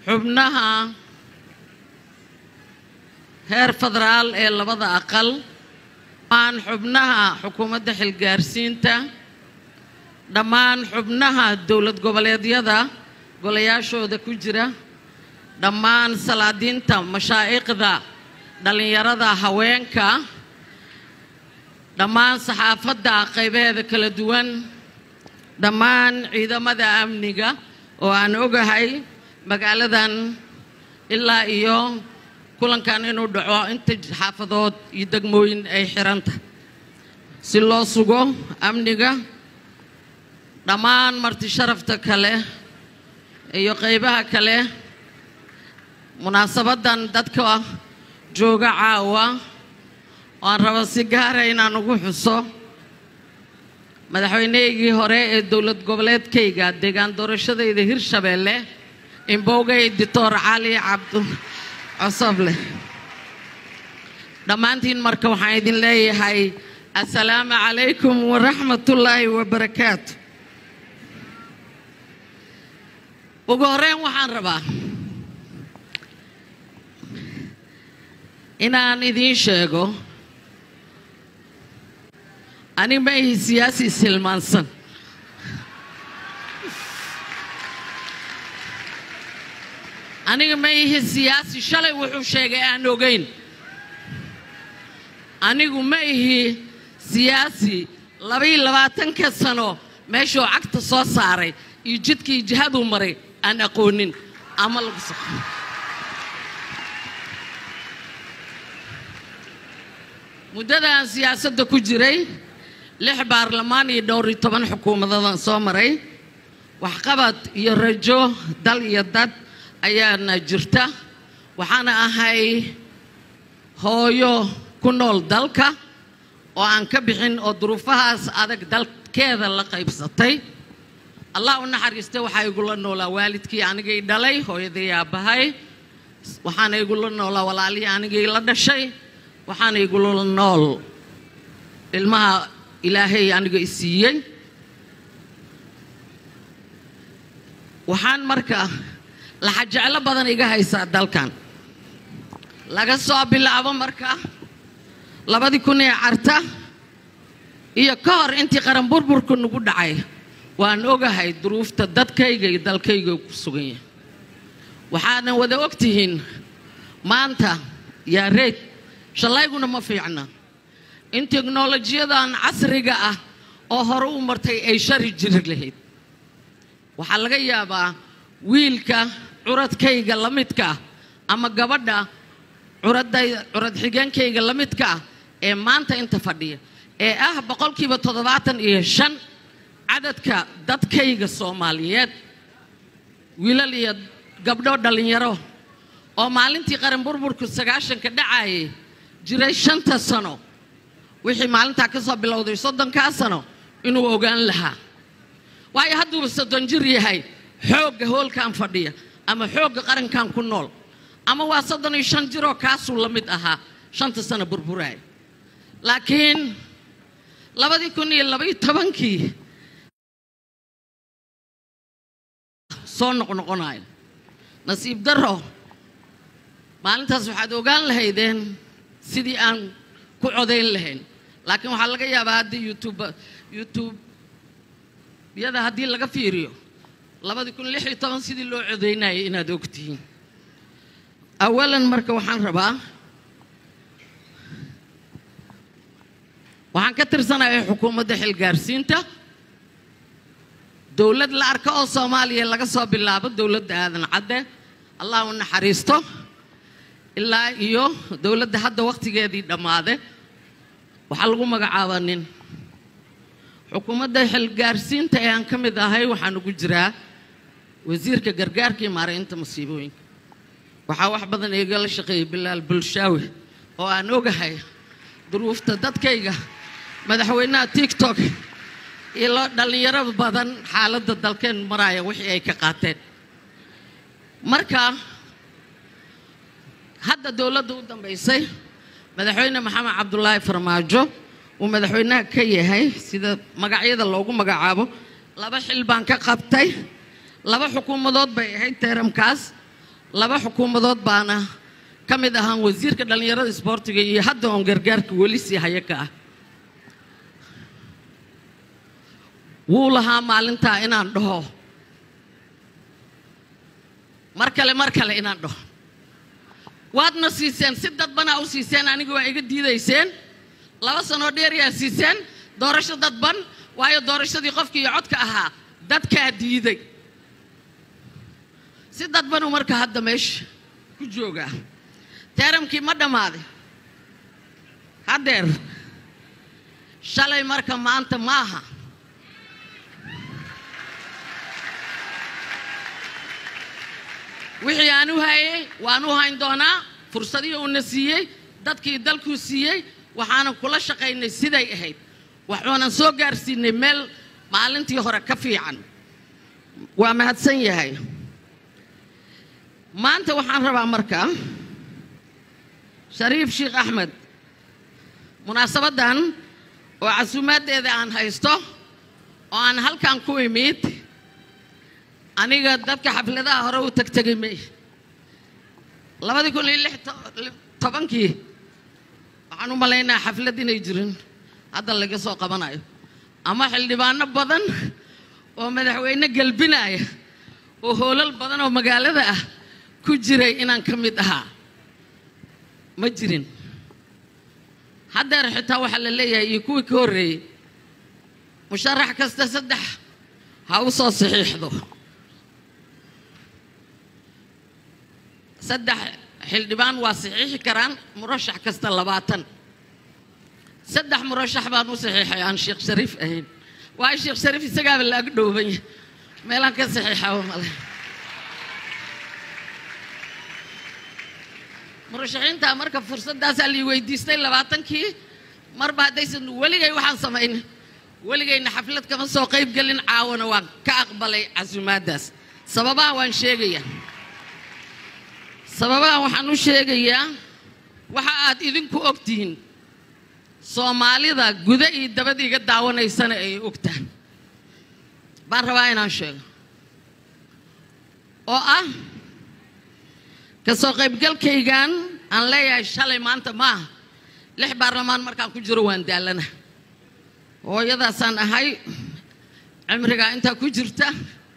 xubnaha heer federaal ee labada aqal dhammaan xubnaha xukuumadda xilgaarsiinta dhammaan xubnaha dowlad goboleedyada golayaashooda ku jira dhammaan salaadiinta mashaa'iqda dhallinyarada haweenka dhammaan saxaafadda qaybaheeda kala duwan dhammaan ciidamada amniga oo aan ogahay magaaladan ilaa iyo kulankan inuu dhaco inta xaafadood iyo degmooyin ay xiranta si loo sugo amniga dhammaan marti sharafta kale iyo qaybaha kale munaasabaddan dadka jooga caawa waan raba si gaara inaan ugu xuso madaxweyneygii hore ee dowlad goboleedkayga deegaan doorashadayda hirshabeelle imbogey dictor cali cabdu cosoble dhammaantiin marka waxaan idin leeyahay assalaamu calaykum waraxmatullaahi wabarakaatu ugu horeyn waxaan rabaa inaan idiin sheego ani ma ihi siyaasi silmaansan aniga ma ihi siyaasi shalay wuxuu sheegay aan ogeyn anigu ma ihi siyaasi labaiyo labaatanka sano meeshuu cagta soo saaray iyo jidkii jihaduu maray aan aqoonin ama lagu so muddadaan siyaasadda ku jiray lix baarlamaan iyo dhowr iyo toban xukuumadadaan soo maray waxqabad iyo rajo dal iyo dad ayaana jirta waxaana ahay hooyo ku nool dalka oo aan ka bixin oo duruufahaas adag dalkeeda la qaybsatay allah u naxariista waxaa igula noolaa waalidkii anigay dhalay hooyaday aabbahay waxaana igula noolaa walaalihii anigay la dhashay waxaana igula nool ilmaha ilaahay aniga i siiyey waxaan marka laxajeclo badan iga haysaa dalkan laga soo bilaabo marka labadii kun ee carta iyo ka hor intii qaran burburku nagu dhacay waan ogahay duruufta dadkayga iyo dalkayga ku sugan yahay waxaadan wada ogtihiin maanta yaa reyd shallayguna ma fiicna in teknolojiyadan casriga ah oo hore u martay ay shari jiri lahayd waxaa laga yaabaa wiilka curadkayga la midka ah ama gabadha curadday curad xigeenkayga la midka ah ee maanta inta fadhiya ee ah boqolkiiba toddobaatan iyo shan cadadka dadkayga soomaaliyeed wiilal iyo gabdho dhallinyaro oo maalintii qaran burburku sagaashanka dhacayay jiray shanta sano wixii maalintaa ka soo bilowday soddonkaa sano inuu ogaan lahaa waayo hadduuba soddon jir yahay xoogga hoolkan fadhiya ama xoogga qarankan ku nool ama waa soddon iyo shan jiroo kaasuu la mid ahaa shanta sano burburaaya laakiin labadii kun iyo labaiyo tobankii soo noqnoqonayo nasiib darro maalintaas waxaad ogaan lahaydeen sidii aan ku codayn lahayn laakiin waxaa laga yaabaa haddii youtube youtube yada haddii laga fiiriyo labadii kun lix iyo toban sidii loo codaynayay inaad ogtihiin awalan marka waxaan rabaa waxaan ka tirsanaya xukuumadda xilgaarsiinta dowlad la arka oo soomaaliya laga soo bilaabo dowladda aadan cadde allah u naxariisto ilaa iyo dowladda hadda wakhtigeedii dhammaade waxaa lagu magacaabaa nin xukuumadda xilgaarsiinta ee aan ka mid ahay waxaan ugu jiraa wasiirka gargaarka iyo maaraynta masiibooyinka waxaa wax badan igala shaqeeyay bilaal bulshaawe oo aan ogahay duruufta dadkayga madaxweynaha tiktok iyo loo dhallinyaro badan xaaladda dalkeen maraya wixii ay ka qaateen marka hadda dowladda u dambaysay madaxweyne maxamed cabdulaahi farmaajo uu madaxweynaha ka yahay sida magacyada loogu magacaabo laba xil baan ka qabtay laba xukuumadood bay ahayd teeramkaas laba xukuumadood baana ka mid ahaan wasiirka dhallinyarada isboortiga iyo hadda oon gargaarka weli sii haya ka ah wuu lahaa maalintaa inaan dhaho mar kale mar kale inaan dhaho waadna siiseen si dadbanaa u siiseen aniga waa iga diidayseen laba sanoo dheeryaa siiseen doorasho dadban waayo doorashadii qofkii iyo codka ahaa dadkaa diiday si dadbanuu marka hadda meesha ku joogaa teeramkii ma dhammaaday haddeer shalay marka maanta maaha wixii aan u hayay waan u hayn doonaa fursadihii uuna siiyey dadkii dalkuu siiyey waxaanan kula shaqaynay siday ahayd waxaanan soo gaarsiinay meel maalintii hore ka fiican waa mahadsan yahay maanta waxaan rabaa markaa shariif sheekh axmed munaasabaddan oo casuumaaddeeda aan haysto oo aan halkan ku imid aniga dadka xafladaha hore u tagtegay may labadii kun iyo lix tobankii waxaan u malaynaa xaflad inay jirin hadda laga soo qabanayo ama xildhibaano badan oo madaxweyne gelbinaya oo hoolal badan oo magaalada ah ku jiray inaan ka mid ahaa ma jirin haddeer xitaa waxaa la leeyahay iyo kuwii ka horreeyey musharax kasta saddex ha u soo saxiixdo saddex xildhibaan waa saxiixi karaan murashax kasta labaatan saddex murashax baan u saxiixay aan sheekh shariif ahayn waayo sheekh shariif isagaaba la ag dhowbanya meelaan ka saxiixaba male murashaxiinta marka fursaddaasaa lii weydiistay labaatankii marba haddaysan weligay waxaan samayna weligayna xaflad kama soo qayb gelin caawana waan ka aqbalay casuumaaddaas sababaha waan sheegayaa sababaha waxaan u sheegayaa waxa aad idinku ogtihiin soomaalida guda iyo dabada iga daawanaysana ay ogtahay baan rabaa inaan sheego oo ah ka soo qaybgalkaygan aan leeyahay shalay maanta maaha lix baarlamaan markaan ku jiro waan daallana hooyadaasaan ahay cimrigaa intaa ku jirta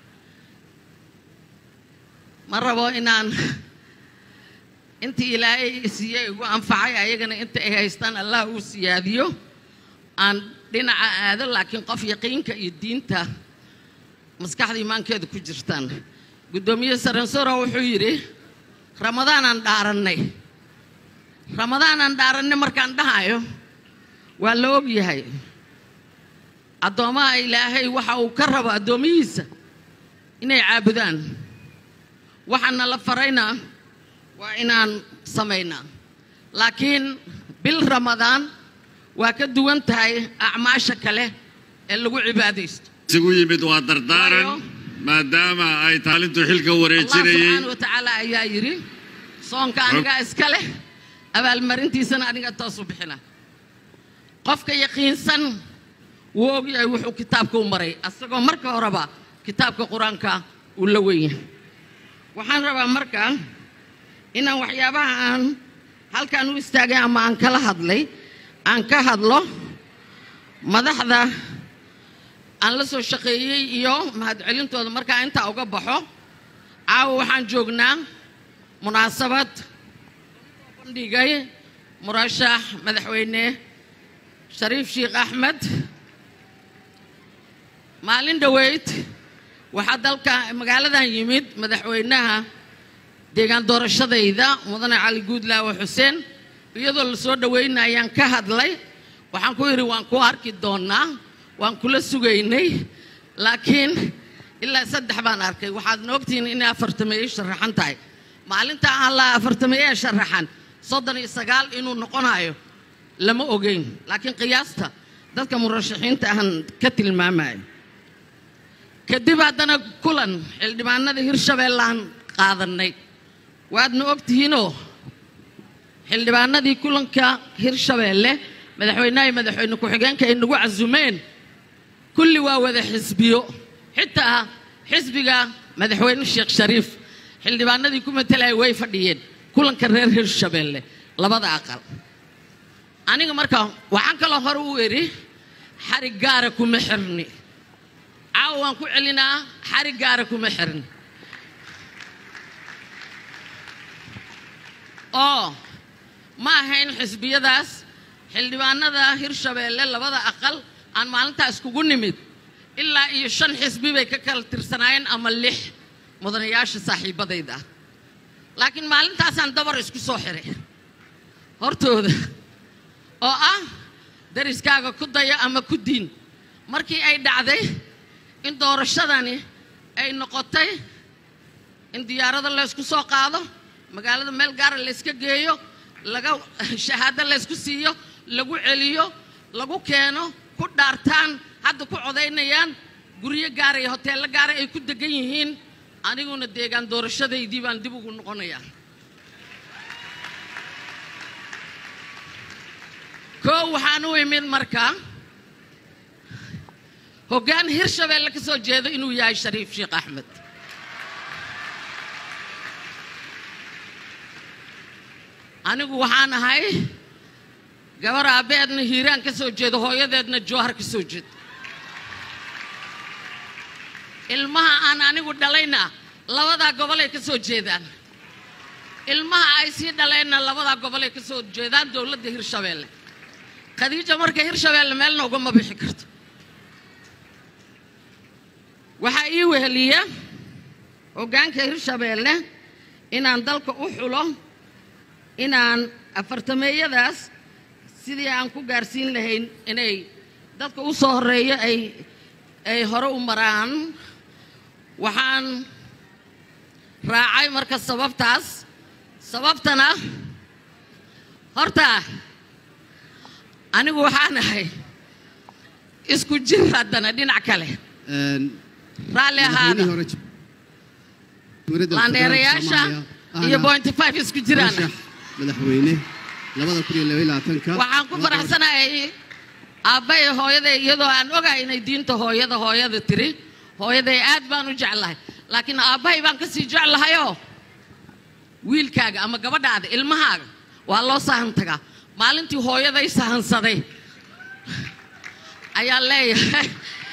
ma rabo inaan intii ilaahay siiyey igu anfacay ayagana inta ay haystaan allah uu siyaadiyo aan dhinaca aado laakiin qof yaqiinka iyo diinta maskaxda imaankeeda ku jirtaan guddoomiye saransoro wuxuu yidhi ramadaanaan dhaarannay ramadaanaan dhaarannay markaan dhahayo waa la og yahay addoommaha ilaahay waxa uu ka rabo addoomihiisa inay caabudaan waxaana la farayna waa inaan samaynaa laakiin bil ramadaan waa ka duwan tahay acmaasha kale ee lagu cibaadaysto isugu yimid waa dardaaran maadaama ay taalintu xilka allah wareejinayey subxaana wa tacaala ayaa yidhi soonka anigaa iska leh abaalmarintiisana aniga toosu bixina qofka yaqiinsan wuu ogyahay wuxuu kitaabka u maray asagoo marka horeba kitaabka qur-aanka uu la weyn yahay waxaan rabaa marka inaan waxyaabaha aan halkan u istaagay ama aan kala hadlay aan ka hadlo madaxda aan la soo shaqeeyey iyo mahadcelintooda markaa intaa uga baxo caawa waxaan joognaa munaasabad bandhigay murashax madaxweyne shariif sheekh axmed maalin dhoweyd waxaa dalka magaaladan yimid madaxweynaha deegaan doorashadayda mudane cali guudlaawe xuseen iyadoo la soo dhoweynayaan ka hadlay waxaan ku yidhi waan ku arki doonnaa waan kula sugaynay laakiin ilaa saddex baan arkay waxaadna ogtihiin inay afartameeye sharaxan tahay maalinta aan la afartameeye sharaxan soddon iyo sagaal inuu noqonayo lama ogeyn laakiin qiyaasta dadka murashaxiinta ahan ka tilmaamayo kadib haddana kulan xildhibaanada hirshabeellaan qaadannay waadna ogtihiinoo xildhibaanadii kulanka hirshabeelle madaxweynaha iyo madaxweyne ku-xigeenka ay nagu casumeen kulli waa wada xisbiyo xitaa xisbiga madaxweyne sheekh shariif xildhibaanadii ku matelaya way fadhiyeen kulanka reer hirshabeelle labada aqal aniga markaa waxaan kaloo hore u idhi xarig gaara kuma xirni caawa waan ku celinaa xarig gaara kuma xirni oo ma ahayn xisbiyadaas xildhibaanada hirshabeelle labada aqal aan maalintaa iskugu nimid ilaa iyo shan xisbi bay ka kala tirsanaayeen ama lix mudanayaasha saaxiibadayda ah laakiin maalintaasaan dabar isku soo xiray hortooda oo ah dariskaaga ku daya ama ku diin markii ay dhacday in doorashadani ay noqotay in diyaarada laysku soo qaado magaalada meel gaara layska geeyo laga shahaado laysku siiyo lagu celiyo lagu keeno ku dhaartaan hadda ku codaynayaan guryo gaara iyo hoteello gaara ay ku degan yihiin aniguna deegaan doorashadaydii baan dib ugu noqonayaa koo waxaan u imid markaa hoggaan hirshabeelle ka soo jeedo inuu yahay shariif sheekh axmed anigu waxaan ahay gabar aabbeedna hiiraan ka soo jeedo hooyadeedna jowhar ka soo jeedo ilmaha aan anigu dhalayna labadaa gobolay ka soo jeedaan ilmaha ay sii dhaleenna labadaa gobolay ka soo jeedaan dowladda hirshabeelle khadiija marka hirshabeelle meelna ugama bixi karto waxaa ii weheliya hoggaanka hirshabeelle inaan dalka u xulo inaan afartameeyadaas sidii aan ku gaarsiin lahayn inay dadka u soo horreeyo ay ay hore u maraan waxaan raacay marka sababtaas sababtana horta anigu waxaan ahay isku jir haddana dhinac kale raalli ahaada laandheerayaasha iyo bointy five isku jiraan madaxweyne labada kun iyo laba iyo labaatanka waxaan ku faraxsanahay aabbay hooyaday iyadoo aan ogahay inay diinta hooyada hooyada tiri hooyaday aad baan u jeclahay laakiin aabbahay baan ka sii jeclahayoo wiilkaaga ama gabadhaada ilmahaaga waa loo sahan tagaa maalintii hooyaday sahansaday ayaan leeyahay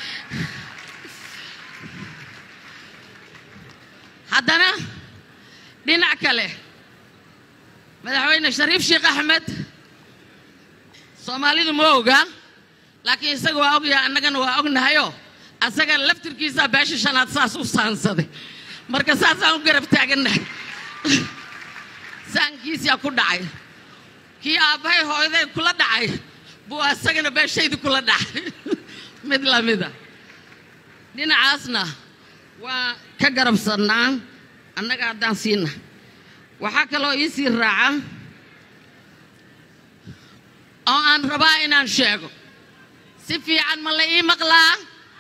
haddana dhinac kale madaxweyne shariif sheekh axmed soomaalidu ma oga laakiin isaga waa ogyahay annagana waa ognahayoo asaga laftirkiisaa beesha shanaad saas u saansaday marka saasaan u garab taagannahay saankiisaa ku dhacay kii aabbahay hooyaday kula dhacay buu asagana beeshaydi kula dhacay mid lamida dhinacaasna waa ka garabsannaa annaga haddaan siina waxaa kaloo ii sii raaca oo aan rabaa inaan sheego si fiican ma la ii maqlaa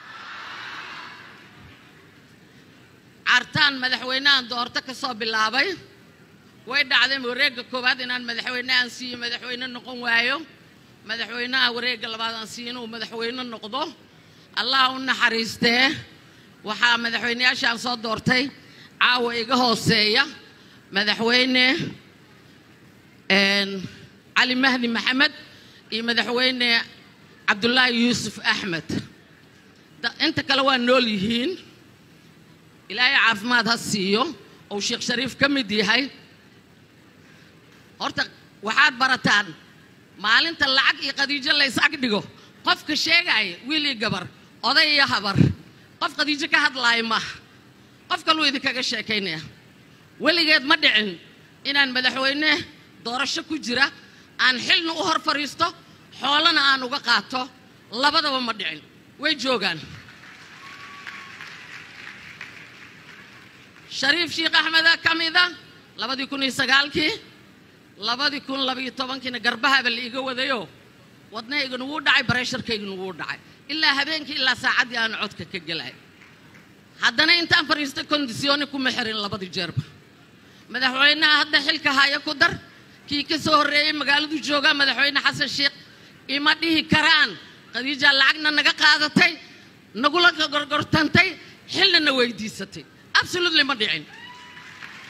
cartaan madaxweynahan doorto ka soo bilaabay way dhacdeen wareegga koowaad inaan madaxweynehan siiyo madaxweyne noqon waayo madaxweynaha wareegga labaad aan siiyo inuu madaxweyne noqdo allah u naxariistee waxaa madaxweyneyaashaan soo doortay caawa iga hooseeya madaxweyne cali mahdi maxamed iyo madaxweyne cabdulaahi yuusuf axmed inta kale waa nool yihiin ilaahay caafimaad ha siiyo ou sheekh shariif ka mid yahay horta waxaad barataan maalinta lacag iyo khadiijo lays ag dhigo qofka sheegaya wiil iyo gabar oday iyo habar qof khadiijo ka hadlaaya maaha qof kaluu idinkaga sheekaynaya weligeed ma dhicin inaan madaxweyne doorasho ku jira aan xilna u hor fadhiisto xoolana aan uga qaato labadaba ma dhicin way joogaan shariif sheekh axmeda ka mida labadii kun iyo sagaalkii labadii kun labayo tobankiina garbahaba la iga wadayo wadnahaygana wuu dhacay bareesharkaygana wuu dhacay ilaa habeenkii ilaa saacaddii aan codka ka gelay haddana intaan fadhiistay kondisyooni kuma xirin labadii jeerba madaxweynaha hadda xilka haya ku dar kii ka soo horreeyey magaaladu joogaa madaxweyne xasan sheekh ima dhihi karaan khadiija lacagna naga qaadatay nagula gorgortantay xilna na weydiisatay absolutely ma dhicin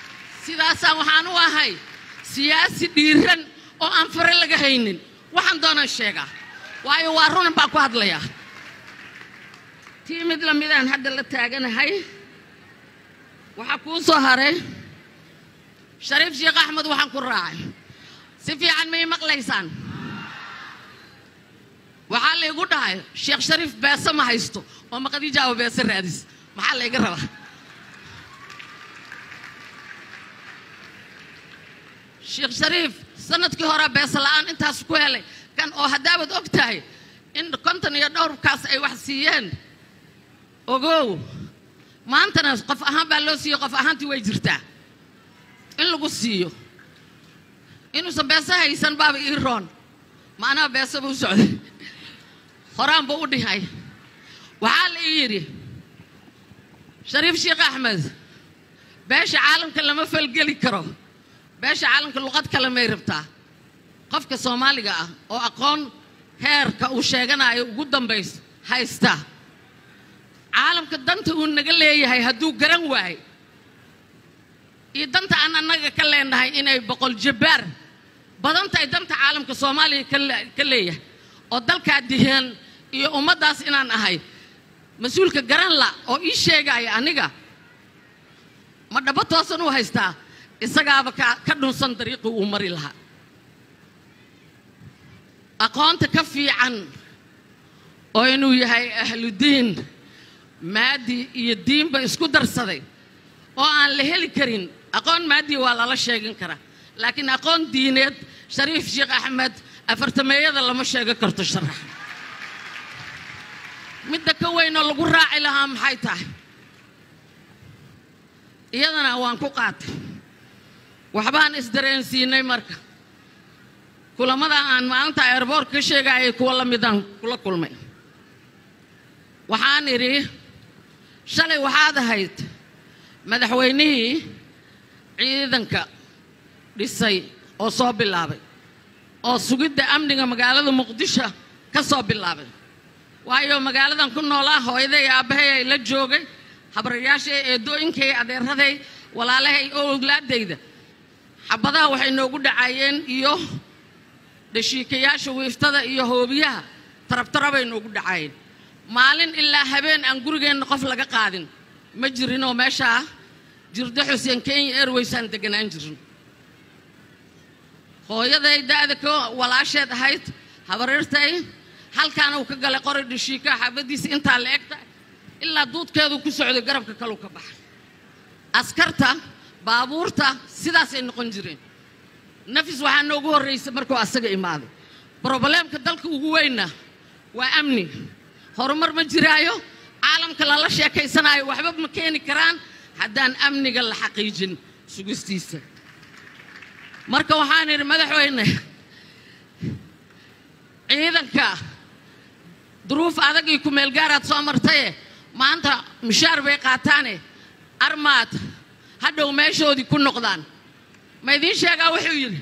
sidaasaan waxaan u ahay siyaasi dhiiran oo aan fare laga haynin waxaan doonaan sheegaa waayo waa runan baan ku hadlayaa tii mid lamidaan hadda la taaganahay waxaa kuu soo haray shariif sheekh axmed waxaan ku raacay si fiican may maqlaysaan waxaa laygu dhahay sheekh shariif beese ma haysto oo maqadiijaawa beese raadis maxaa layga rabaa sheekh shariif sanadkii hore beese la'aan intaas ku helay kan oo haddaabad og tahay in konton iyo dhowrkaas ay wax siiyeen ogow maantana qof ahaan baa loo siiyo qof ahaantii way jirtaa in lagu siiyo inuusan beese haysan baaba ii roon macnaha beese buu socday horaan buu u dhihay waxaa la ii yidhi shariif sheekh axmed beesha caalamka lama falgeli karo beesha caalamka luqad kale may rabtaa qofka soomaaliga ah oo aqoon heerka uu sheeganayo ugu dambays haysta caalamka danta uu naga leeyahay hadduu garan waayo iyo danta aan annaga ka leenahay inay boqol jabbaar badan tahay danta caalamka soomaaliya ka leeyahay oo dalkaa dihan iyo ummaddaas inaan ahay mas-uulka garan la oo ii sheegaya aniga ma dhabo toosan u haystaa isagaaba ka dhunsan dariiqii uu mari lahaa aqoonta ka fiican oo inuu yahay ahludiin maadi iyo diinba isku darsaday oo aan la heli karin aqoon maadiya waa lala sheegan karaa laakiin aqoon diineed shariif sheekh axmed afartameeyada lama sheego karto sharax midda ka weynoo lagu raaci lahaa maxay tahay iyadana waan ku qaatay waxbaan isdareensiinay marka kulamada aan maalinta airboort ka sheegayay kuwa la midaan kula kulmay waxaan idhi shalay waxaad ahayd madaxweynihii ciidanka dhisay oo soo bilaabay oo sugidda amniga magaalada muqdisho ka soo bilaabay waayo magaaladan ku noolaa hooyaday aabbahay ay la joogay habrayaashay eedooyinkay adeeraday walaalahay oo owlaadayda xabadaha waxay noogu dhacayeen iyo dhashiikayaasha wiiftada iyo hoobiyaha tarabtarabay noogu dhacayeen maalin ilaa habeen aan gurigeenna qof laga qaadin ma jirinoo meeshaa jirdo xuseen kenya airwaysaan deganaan jirin hooyaday da'da ka walaasheed ahayd habarirtay halkaana uu ka galay qori dhashiika xabadiisa intaa la egta ilaa duudkeedu ku socday garabka kaleu ka baxay askarta baabuurta sidaasay noqon jireen nafis waxaa noogu horraysay markuu asaga imaaday brobleemka dalka ugu weynna waa amni horumar ma jiraayo caalamka lala sheekaysanaayo waxba ma keeni karaan haddaan amniga la xaqiijin sugistiisa marka waxaan idhi madaxweyne ciidanka duruuf adag iyo kumeelgaaraad soo martaye maanta mushaar bay qaataane armaad hadhow meeshoodii ku noqdaan ma idiin sheegaa wuxuu yidhi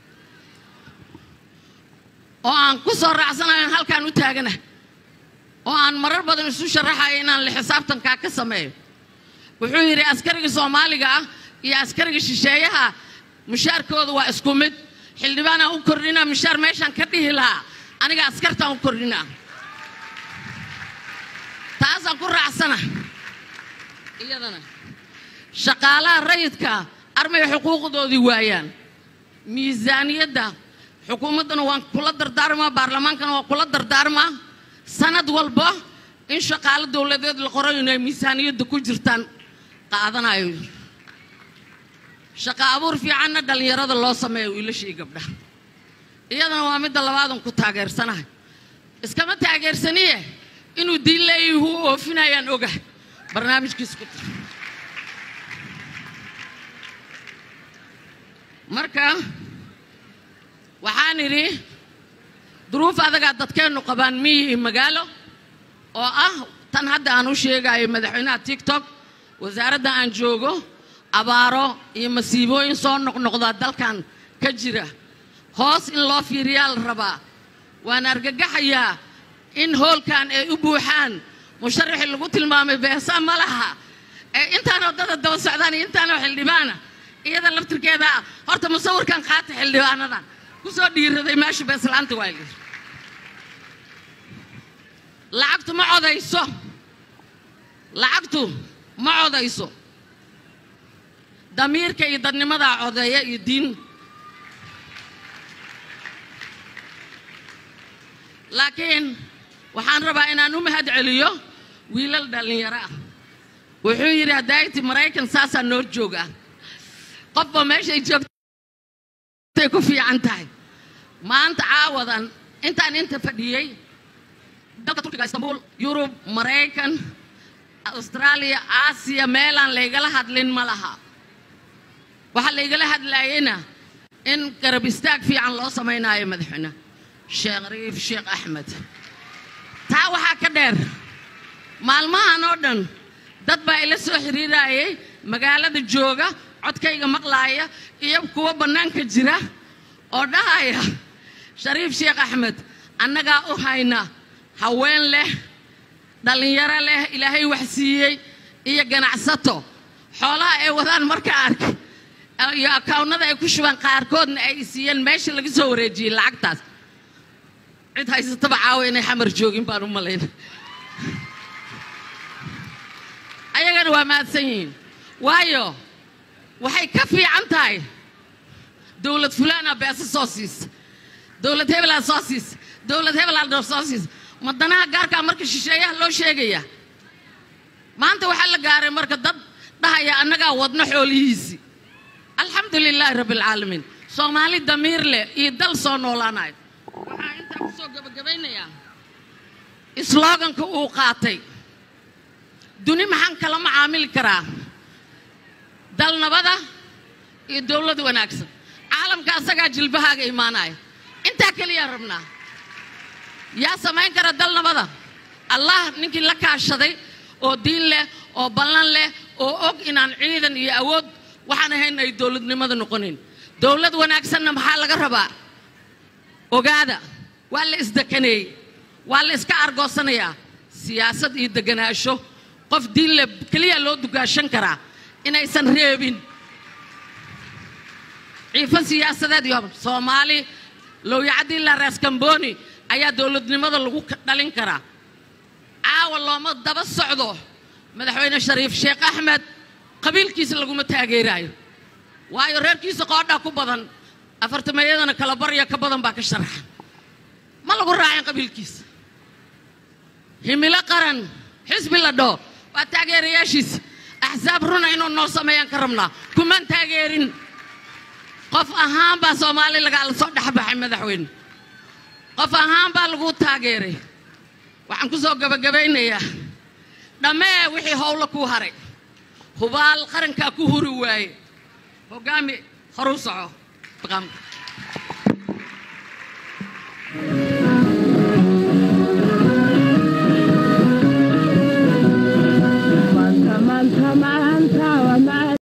oo aan ku soo raacsanayo halkaan u taagana oo aan marar badan isu sharaxayo inaan la xisaabtankaa ka sameeyo wuxuu yidhi askariga soomaaliga ah iyo askariga shisheeyaha mushaarkooda waa isku mid xildhibaanaan u kordhinaa mushaar meeshaan ka dhihi lahaa aniga askartaan u kordhinaa taasaan ku raacsana iyadana shaqaalaha rayidka armay xuquuqdoodii waayaan miisaaniyadda xukuumaddana waan kula dardaarmaa baarlamaankana waan kula dardaarmaa sanad walba in shaqaalo dowladeed la qorayo inay miisaaniyadda ku jirtaan qaadanayo shaqa abuur fiicanna dhallinyarada loo sameeyo wiilashii gabdhaha iyadana waa midda labaadan ku taageersanahay iskama taageersaniye inuu diin leeyahi u oofinayaan ogahay barnaamijkiisa ku tir marka waxaan idhi duruuf adagaa dadkeennu qabaan miyi iyo magaalo oo ah tan hadda aan u sheegayo madaxweynaha tiktok wasaaradda aan joogo abaaro iyo masiibooyin soo noqnoqdaa dalkan ka jira hoos in loo fiiriyaa la rabaa waan argagaxayaa in hoolkan ay u buuxaan musharaxii lagu tilmaamay beesa ma laha ee intaanoo dada daba socdaan iyo intaanoo xildhibaana iyada laftirkeeda ah horta musawirkan qaata xildhibaanada ku soo dhiiraday meesha beeslaanta waa layidhi lacagtu ma codayso lacagtu ma codayso damiirka iyo dadnimadaa codeeya iyo diin laakiin waxaan rabaa inaan u mahad celiyo wiilal dhallinyaro ah wuxuu yidhi hadayti maraykan saasaa noo jooga qofba meeshay joogtay ku fiican tahay maanta caawadan intaan inta fadhiyey dalka turkiga istanbul yurub maraykan austraaliya aasiya meelaan laygala hadlin ma laha waxaa laygala hadlaayena in garab istaag fiican loo samaynaayo madaxweyne sheekh riif sheekh axmed taa waxaa ka dheer maalmahan oo dhan dad baa ila soo xiriirayay magaalada jooga codkayga maqlaaya iyo kuwa bannaanka jira oo dhahaya shariif sheekh axmed annagaa u hayna haween leh dhallinyaro leh ilaahay wax siiyey iyo ganacsato xoolaha ay wadaan marka arkay iyo akaawnada ay ku shubaan qaarkoodna ay siiyeen meesha laga soo wareejiyey lacagtaas cid haysataba caawa inay xamar joogin baan u malayna ayagana waa mahadsan yihiin waayo waxay ka fiican tahay dowlad fulaana beesa soo siisa dowlad hebelaa soo siisa dowlad hebelaa soo siisa madanaha gaarkaa marka shisheeyaha loo sheegaya maanta waxaa la gaaray marka dad dhahaya annagaa wadno xoolihiisii alxamdu lilaahi rabbi alcaalamiin soomaali damiir leh iyo dal soo noolaanayo waxaa intaa ku soo gabagabaynayaa sloganka uu qaatay duni maxaan kala macaamili karaa dal nabada iyo dowlad wanaagsan caalamka asagaa jilbahaaga imaanaya intaa keliyaa rabnaa yaa samayn kara dal nabada allah ninkii la kaashaday oo diin leh oo ballan leh oo og inaan ciidan iyo awood waxaan ahayn ay dowladnimada noqonin dowlad wanaagsanna maxaa laga rabaa ogaada waa la isdekaneeyey waa la iska argoosanayaa siyaasad iyo deganaasho qof diin leh keliya loo dugaashan karaa inaysan reebin ciifo siyaasadeed iyo soomaali lowyacadii la reeskamboni ayaa dowladnimada lagu dhalin karaa caawa looma daba socdo madaxweyne shariif sheekh axmed qabiilkiisa laguma taageeraayo waayo reerkiisa qoodhaa ku badan afartameeyadana kala barya ka badan baa ka sharaxan ma lagu raacin qabiilkiisa himilo qaran xisbi la dhoo waa taageerayaashiisa axsaab runa inuu noo sameeyaan ka rabnaa kumaan taageerin qof ahaan baa soomaali lagala soo dhexbaxay madaxweyne qof ahaan baa lagu taageeray waxaan ku soo gabagabaynayaa dhammee wixii howlo kuu haray hubaal qarankaa ku huri waaye hoggaami horuu soco